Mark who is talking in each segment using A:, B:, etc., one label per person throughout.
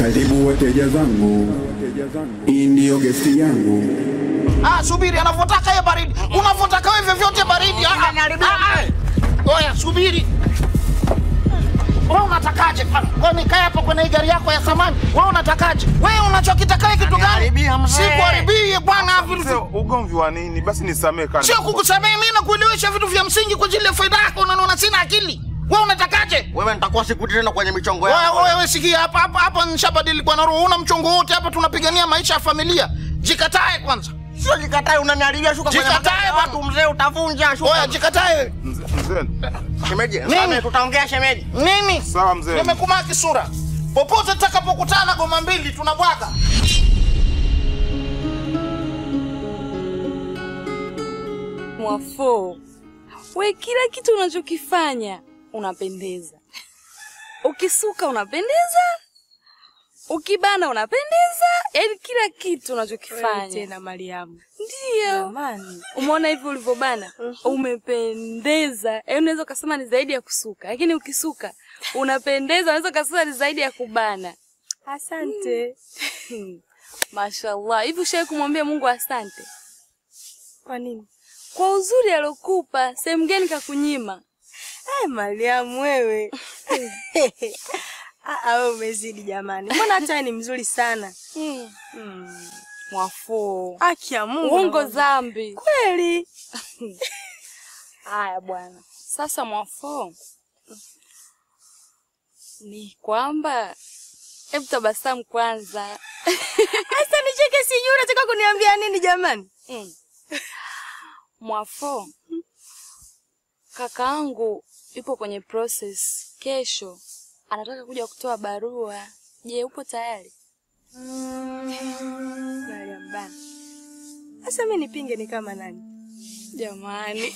A: Karibu wateja zangu, hii ndiyo gesti yangu.
B: Ah, subiri, anavyotaka yeye baridi, unavyotaka wewe vyovyote baridi. Ah, ah, ah. Oya, subiri. Wewe unatakaje? Wewe nikae hapo kwenye gari yako ya samani. Wewe unatakaje? Wewe unachokitaka wewe kitu gani? Sikuharibie bwana
C: Mzee, ugomvi wa nini? Basi nisamee kana.
B: Sio kukusamehe mimi na kuelewesha vitu vya msingi kwa ajili ya faida yako, unaona sina akili. Wewe unatakaje?
D: Wewe nitakuwa sikuti tena kwenye michongo
B: Wewe
D: yako.
B: wewe sikia hapa hapa hapa nishabadili kwa roho. Una mchongo wote hapa tunapigania maisha ya familia. Jikatae kwanza.
D: Sio jikatae, unaniharibia shuka kwenye
B: Jikatae
D: magari ya
B: bwana.
D: watu mzee, utavunja shuka.
B: Oya, jikatae.
C: Mzee, mzee.
D: Shemeji,
B: Nini?
D: sasa tutaongea shemeji.
B: Nini?
C: Sawa mzee.
B: Nimekumaki sura. Popote tutakapokutana goma mbili tunabwaga.
E: Mwafo, we kila kitu unachokifanya unapendeza. Ukisuka unapendeza, ukibana unapendeza, yaani kila kitu unachokifanya
F: tena Mariamu.
E: ndio.
F: Jamani.
E: Umeona hivi ulivyobana, umependeza. Yaani unaweza ukasema ni zaidi ya kusuka, lakini ukisuka unapendeza, unaweza ukasema ni zaidi ya kubana.
F: Asante.
E: Mashallah. Hivi ushawahi kumwambia Mungu asante
F: Kwa nini?
E: kwa uzuri alokupa? Sehemu gani kakunyima?
F: Ay, Mariamu wewe. Ah, ah, wewe umezidi jamani. Mbona hata wewe ni mzuri sana.
E: Mm. Mwafo,
F: Haki ya Mungu.
E: uongo
F: naomba.
E: zambi.
F: Kweli.
E: Haya bwana, sasa Mwafo, ni kwamba hebu tabasamu kwanza.
F: Sasa nicheke sijui unataka kuniambia nini jamani?
E: Mm. Mwafo, kakaangu yupo kwenye process. Kesho anataka kuja kutoa barua. Je, upo tayari?
F: Mariamu bana. Sasa mimi nipinge ni kama nani?
E: Jamani,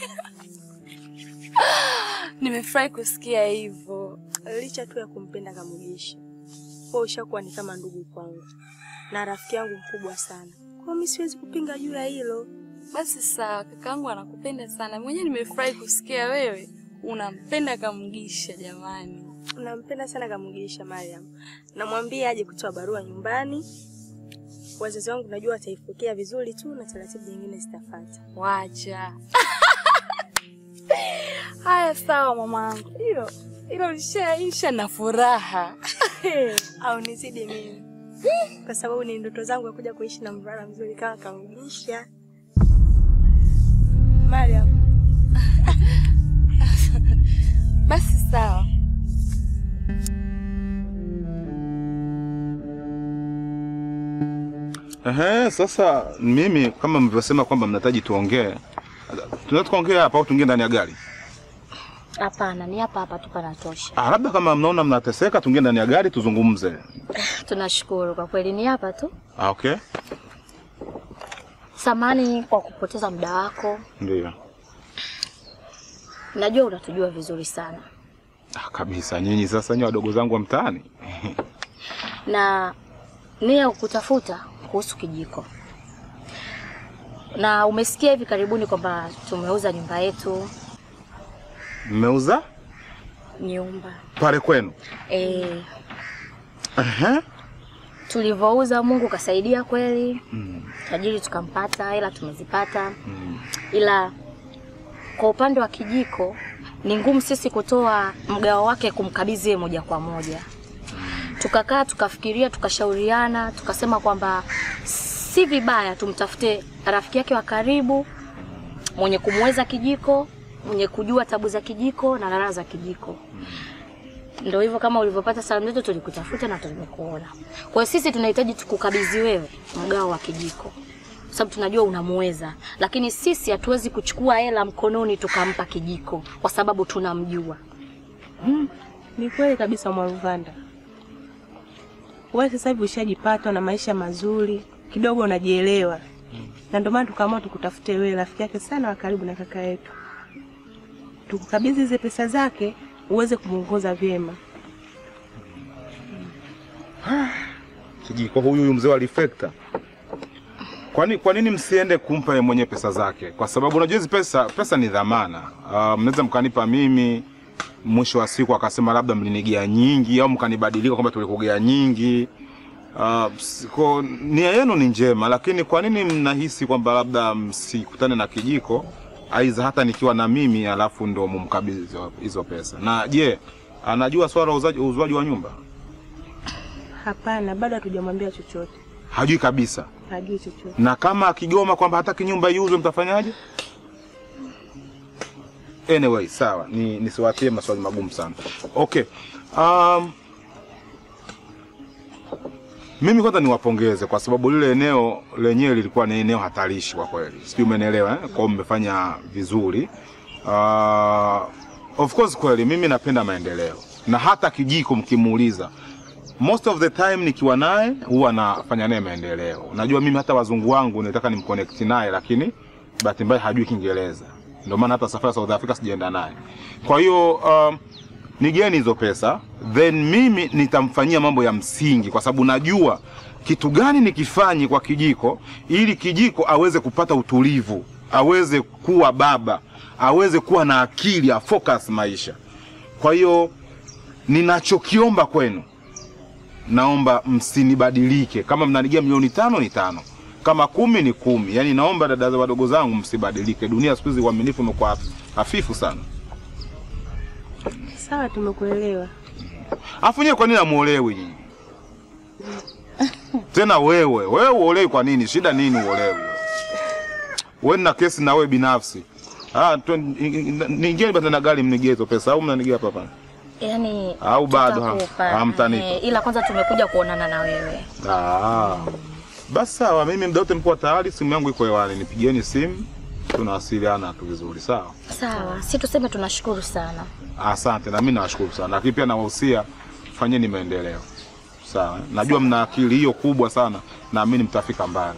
E: nimefurahi kusikia hivyo.
F: Licha tu ya kumpenda Kamugisha. Wewe ushakuwa ni kama ndugu kwangu. Na rafiki yangu mkubwa sana. Kwa mimi siwezi kupinga juu ya hilo.
E: Basi sawa, kakaangu anakupenda sana. Mwenyewe nimefurahi kusikia wewe unampenda Kamugisha. Jamani,
F: Nampenda sana Kamugisha Mariam. Namwambia aje kutoa barua nyumbani. Wazazi wangu najua wataipokea vizuri tu na taratibu nyingine zitafuata.
E: wacha haya. Sawa mamangu, hilo hilo lishaisha na furaha.
F: Au nizidi mimi. Kwa sababu ni ndoto zangu ya kuja kuishi na mvulana mzuri kama Kamugisha. Mariam,
E: Basi sawa.
C: Ehe, sasa mimi kama mlivyosema kwamba mnahitaji tuongee, tunaweza tukaongea hapa au tuingie ndani ya gari?
G: Hapana, ni hapa hapa tu panatosha.
C: Ah, labda kama mnaona mnateseka, tuingie ndani ya gari tuzungumze.
G: Tunashukuru kwa kweli, ni hapa tu.
C: Ah, okay,
G: Samani kwa kupoteza muda wako,
C: ndio.
G: najua unatujua vizuri sana,
C: Ah, kabisa. Nyinyi sasa nyinyi wadogo zangu wa mtaani.
G: na nia ya kukutafuta kuhusu kijiko, na umesikia hivi karibuni kwamba tumeuza nyumba yetu.
C: Mmeuza
G: Nyumba
C: pale kwenu?
G: e,
C: Ehe.
G: tulivyouza Mungu kasaidia kweli,
C: Mm.
G: tajiri tukampata, hela tumezipata, ila kwa upande wa kijiko ni ngumu sisi kutoa mgao wake kumkabidhi yeye moja kwa moja. Tukakaa tukafikiria, tukashauriana, tukasema kwamba si vibaya tumtafute rafiki yake wa karibu mwenye kumweza kijiko, mwenye kujua tabu za kijiko na raha za kijiko. Ndio hivyo, kama ulivyopata salamu zetu, tulikutafuta na tumekuona. Kwa hiyo sisi tunahitaji tukukabidhi wewe mgao wa kijiko, kwa sababu tunajua unamuweza, lakini sisi hatuwezi kuchukua hela mkononi tukampa kijiko kwa sababu tunamjua.
H: Ni kweli kabisa Mwaruvanda. Wewe sasa hivi ushajipata na maisha mazuri, kidogo unajielewa. Na ndio maana tukaamua tukutafute wewe rafiki yake sana wa karibu na kaka yetu. Tukukabidhi hizo pesa zake uweze kumuongoza vyema.
C: Kijiko huyu huyu mzee wa reflector. Kwani kwa nini msiende kumpa yeye mwenye pesa zake? Kwa sababu unajua hizi pesa pesa ni dhamana. Uh, mnaweza mkanipa mimi mwisho wa siku akasema labda mlinigea nyingi au mkanibadilika kwamba tulikugea nyingi. Uh, ko nia yenu ni njema, lakini kwa nini mnahisi kwamba labda msikutane na kijiko aidha hata nikiwa na mimi alafu ndo mumkabidhi hizo- hizo pesa? Na je, anajua swala la uzaji- uuzwaji wa nyumba?
H: Hapana, bado hatujamwambia chochote,
C: Hajui kabisa.
H: hajui chochote.
C: Na kama akigoma kwamba hataki nyumba iuzwe mtafanyaje? Anyway, sawa, ni nisiwatie maswali magumu sana. Okay. Um, mimi kwanza niwapongeze kwa sababu lile eneo lenyewe lilikuwa ni eneo hatarishi kwa kweli. Sijui umenielewa eh? Kwa hiyo mmefanya vizuri. Uh, of course kweli mimi napenda maendeleo. Na hata kijiko mkimuuliza most of the time nikiwa naye huwa nafanya naye maendeleo. Unajua mimi hata wazungu wangu nataka nimconnect naye, lakini bahati mbaya hajui Kiingereza, ndio maana hata safari ya South Africa sijaenda naye. Kwa hiyo um, nigeni hizo pesa, then mimi nitamfanyia mambo ya msingi, kwa sababu najua kitu gani nikifanye kwa kijiko, ili kijiko aweze kupata utulivu, aweze kuwa baba, aweze kuwa na akili, afocus maisha. Kwa hiyo ninachokiomba kwenu naomba msinibadilike. Kama mnanigia milioni tano ni tano, kama kumi ni kumi. Yaani naomba dada za wadogo zangu msibadilike. Dunia siku hizi uaminifu umekuwa haf- hafifu sana.
H: Sawa, tumekuelewa.
C: Afu nyewe kwa nini amuolewi nyinyi? Tena wewe, wewe uolewi kwa nini? Shida nini uolewi? Wewe na kesi na wewe binafsi. Ah, niingie basi na gari mnigie hizo pesa au mnanigia hapa hapa?
G: Yaani
C: Au bado ha-
G: tutakupa.
C: hamtanipa?
G: Eh, ila kwanza tumekuja kuonana na wewe.
C: Ah. Basi sawa, mimi muda wote mko tayari, simu yangu iko hewani, nipigieni simu, tunawasiliana tu vizuri, sawa?
G: Sawa, si tuseme tunashukuru sana.
C: Asante, na mimi nawashukuru sana, lakini pia nawahusia fanyeni maendeleo, sawa? Najua mna akili hiyo kubwa sana, naamini mtafika mbali.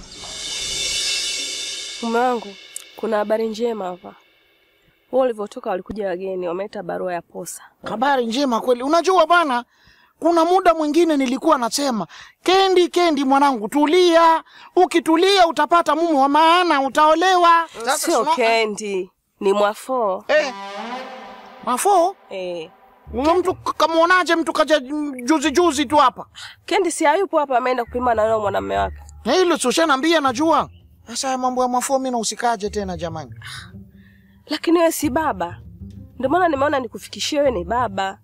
F: Mume wangu, kuna habari njema hapa. Wao ulivyotoka walikuja wageni, wameleta barua ya posa.
B: Habari njema kweli. Unajua bana, kuna muda mwingine nilikuwa nasema Kendi, Kendi mwanangu, tulia. Ukitulia utapata mume wa maana, utaolewa. Sasa
F: Sio
B: sino-
F: Kendi, ni Mwafoo.
B: Eh, mafo
F: Eh.
B: huyo mtu k- kamwonaje? Mtu kaja juzi juzi tu hapa,
F: Kendi si hayupo hapa, ameenda kupima na wewe mwanamume wake.
B: na hilo si ushanambia, najua. Sasa haya mambo ya mafo mimi nahusikaje tena jamani?
F: Lakini wewe si baba. Ndio maana nimeona nikufikishie wewe ni baba.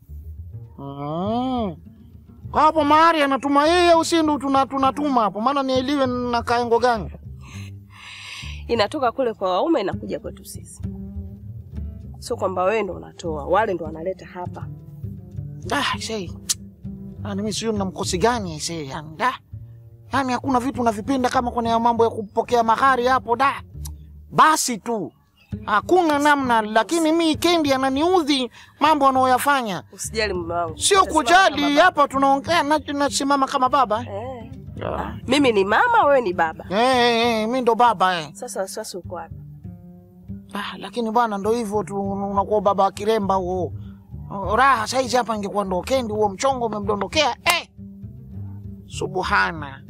B: Mm. Kwa hapo mahari anatuma yeye au si ndo tuna- tunatuma hapo? Maana nieliwe na kaengo gani?
F: Inatoka kule kwa waume inakuja kwetu sisi. Sio kwamba wewe ndo unatoa, wale ndo wanaleta hapa.
B: Ah, sei. Ah, mimi sio na mkosi gani sei. Yani da. Yaani hakuna vitu unavipenda kama kwenye mambo ya kupokea mahari hapo da. Basi tu. Hakuna namna, lakini mi Kendi ananiudhi mambo anayoyafanya.
F: Usijali mume wangu.
B: Sio
F: Utasimama
B: kujali,
F: kama
B: hapa tunaongea na nasimama kama baba.
F: baba.
B: Eh,
F: Eh. Mimi ni mama, wewe ni baba.
B: eh, eh mimi ndo baba eh.
F: Sasa wasiwasi uko wapi?
B: Ah, lakini bwana ndo hivyo tu unakuwa baba wa kiremba huo. Raha saizi hapa ingekuwa ndo Kendi huo mchongo umemdondokea. Eh. Subhana.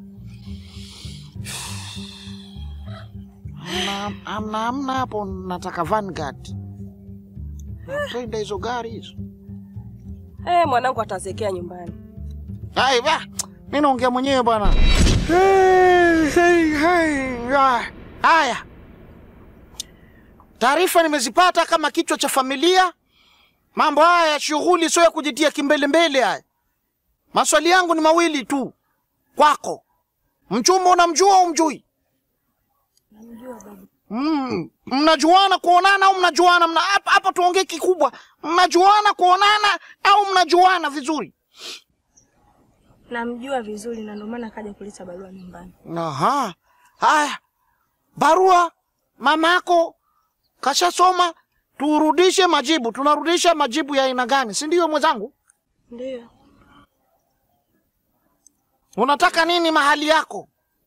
B: Amna, amna, amna hapo nataka Vanguard. Napenda hizo gari hizo.
F: Eh, mwanangu atazekea nyumbani.
B: Hai, ba. Mimi naongea mwenyewe bwana. Hey, hey, hey. ah. Haya. Taarifa nimezipata kama kichwa cha familia. Mambo haya ya shughuli sio ya kujitia kimbele mbele haya. Maswali yangu ni mawili tu kwako. Mchumba unamjua au umjui? Mm, mnajuana kuonana au mnajuana mna hapa hapa tuongee kikubwa. Mnajuana kuonana au mnajuana vizuri?
F: Namjua vizuri na ndio maana akaja kuleta barua nyumbani.
B: Aha. Haya. Barua mama yako kashasoma, turudishe majibu. Tunarudisha majibu ya aina gani? Si ndio mwenzangu?
F: Ndio.
B: Unataka nini mahali yako?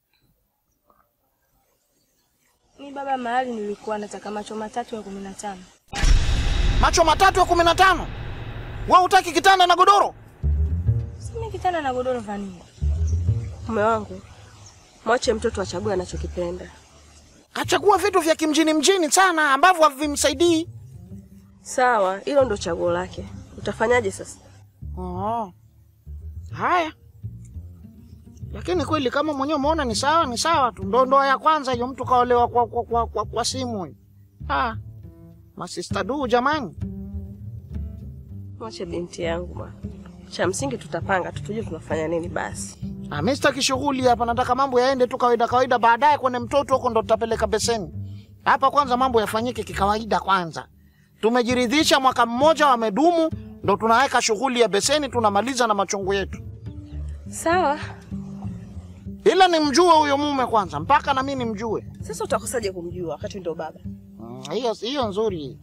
F: Ni baba mahali nilikuwa nataka macho matatu ya kumi na tano.
B: Macho matatu ya kumi na tano. Wewe utaki kitanda na godoro?
F: Sina kitanda na godoro vanini. Mume wangu, mwache mtoto achague anachokipenda.
B: Kachagua vitu vya kimjini mjini sana ambavyo havimsaidii.
F: Sawa, hilo ndo chaguo lake. Utafanyaje sasa?
B: Oh. Haya, lakini kweli kama mwenyewe umeona ni sawa, ni sawa tu. Ndo ndoa ya kwanza hiyo, mtu kaolewa kwa, kwa, kwa, kwa, kwa simu hiyo. Ah, masista du jamani.
F: Mwache binti yangu bwana. Cha msingi tutapanga tu tujue tunafanya nini basi.
B: Ah, mimi sitaki shughuli hapa, nataka mambo yaende tu kawaida kawaida, baadaye kwenye mtoto huko ndo tutapeleka beseni. Hapa kwanza mambo yafanyike kikawaida kwanza. Tumejiridhisha mwaka mmoja wamedumu, ndo tunaweka shughuli ya beseni, tunamaliza na machungu yetu.
F: Sawa.
B: Ila nimjue huyo mume kwanza, mpaka na mimi nimjue.
F: Sasa utakosaje kumjua wakati ndo baba?
B: Mm, Hiyo hiyo nzuri.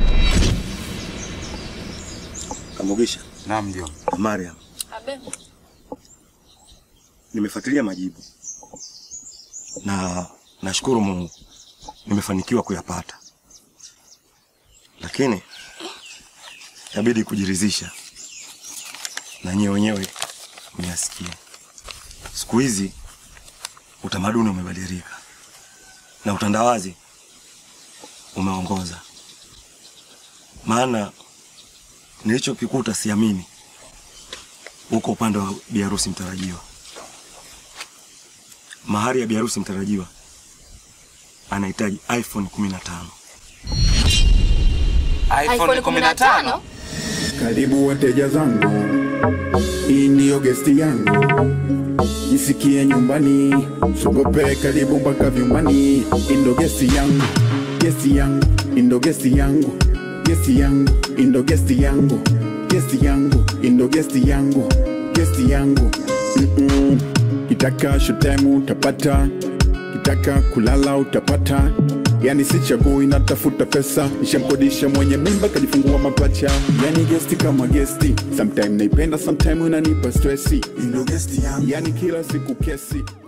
I: Kamugisha.
C: Naam, ndio.
I: Mariam.
E: Abe.
I: Nimefuatilia majibu na nashukuru Mungu nimefanikiwa kuyapata, lakini inabidi kujiridhisha na nyewe wenyewe mnasikia. Siku hizi utamaduni umebadilika na utandawazi umeongoza, maana nilichokikuta siamini huko upande wa biharusi mtarajiwa. Mahari ya biharusi mtarajiwa anahitaji iPhone 15.
E: iPhone 15?
A: Karibu wateja zangu, hii ndiyo gesti yangu, jisikie nyumbani, sogope karibu mpaka vyumbani. Indo gesti yangu, gesti yangu, indo gesti yangu, gesti yangu, indo gesti yangu, gesti yangu, indo gesti yangu, gesti yangu. Mm-mm. Kitaka shotemu utapata, kitaka kulala utapata yani si chagui natafuta pesa nishamkodisha mwenye mimba kajifungua mapacha yani gesti kama gesti sometime naipenda sometime unanipa stresi yani kila siku kesi